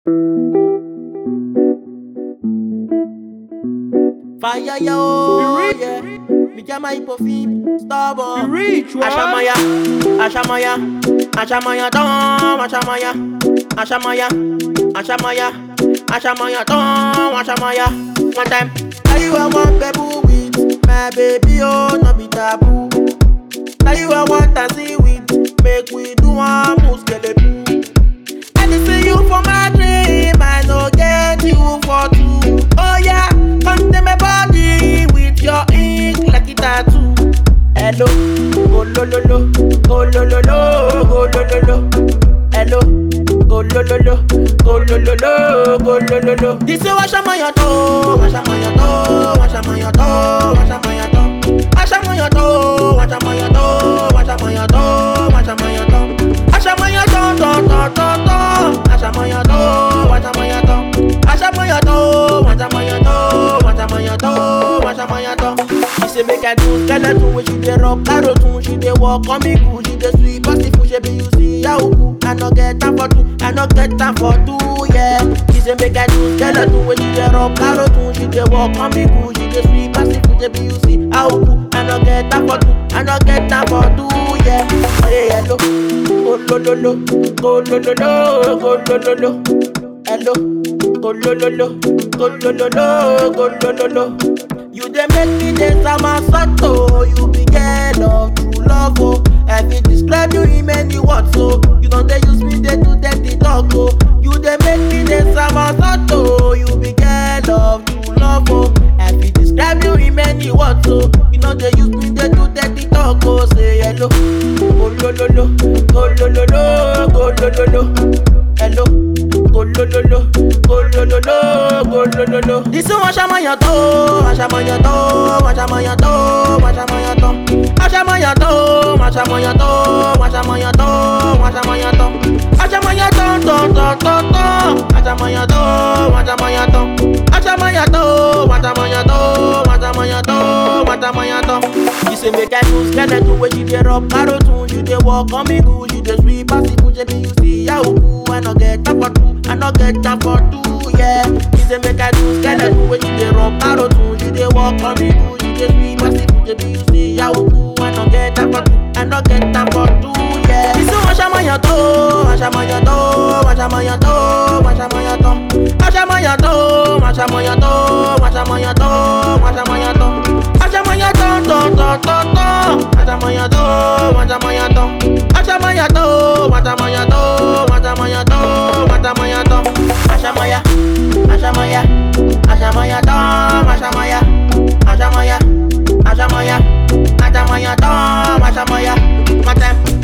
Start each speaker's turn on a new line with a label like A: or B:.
A: Fire yo, yeah. Me get my hypofib, stubborn.
B: Reach, what?
A: Ashamaya, Ashamaya, Ashamaya, Tom, Ashamaya, Ashamaya, Ashamaya, Ashamaya, Tom, Ashamaya. One time, now you are one baby with my baby, oh, no be taboo. Now you are one dancing with, make we do one move, skeleton. I dey see you for my dream, I no get you for two. Oh yeah, come to my body with your ink like a tattoo. Hello, go lo lo lo, go lo lo lo, go lo lo lo. Hello, go lo lo lo, go lo lo lo, go lo lo lo. This is wash my your toe, wash my your toe, wash my your toe, wash my your toe. Wash my your toe, wash my your toe, wash my your toe, wash my your toe. Aṣàmọ̀yàn tán tán tán tán tán. Aṣàmọ̀yàn tó, wàṣàmọ̀yàn tán. Aṣàmọ̀yàn tó, wàṣàmọ̀yàn tó, wàṣàmọ̀yàn tó, wàṣàmọ̀yàn tán. She say make I do skeleton when she dey rub carotun. She dey walk on me cool, she dey sweet pass the food. Shebi you see how cool. I no get time for two, I no get time for two, yeah. She say make I do skeleton when she dey rub carotun. She dey walk on me cool, she dey sweet pass the food. Shebi you see how cool. I no get time for two, I no get time for two, yeah. Hey, hello go lo lo lo, go lo lo lo, go lo lo lo. Hello, go lo lo lo, go lo lo lo, go lo lo lo. You dey make me dey samasato, you be girl of true love oh. I fit describe you in many words so you don dey use me dey do dirty talk oh. You dey make me dey samasato, you be girl of true love oh. I fit describe you in many words so you no dey use me dey do dirty talk oh. Say hello, go lo lo lo, go lo lo lo, go lo lo lo. Hello, go lo lo lo, go lo lo lo, go lo lo lo. This is Ashamoyan to, Ashamoyan to, Ashamoyan to, Ashamoyan to. Ashamoyan to, Ashamoyan to, Ashamoyan to, Ashamoyan to. Ashamoyan to, to, to, to, to. Ashamoyan to, Ashamoyan to. Ashamoyan to, Ashamoyan to, Ashamoyan to, Ashamoyan to. She say make I do skeleton when she dey rub carotun. She dey walk on me good, she dey sweet pass the food. Shebi you see how cool. I no get time for two, I no get time for two, yeah. She say make I do skeleton when she dey rub carotun. She dey walk on me good, she dey sweet pass the food. Shebi you see how cool. I no get time for two, I no get time for two, yeah. This is Ashamoyan to, Ashamoyan to, Ashamoyan to, Ashamoyan to. Ashamoyan to, Ashamoyan to, Ashamoyan to, Ashamoyan to. Ashamoyan to, to, to, to, to. Ashamoyan to, Ashamoyan to. Ashamoyan to, Ashamoyan to, Ashamoyan to, Ashamoyan to. Ashamaya, Ashamaya, Ashamaya to, Ashamaya, Ashamaya, Ashamaya, Ashamaya to, Ashamaya. My time.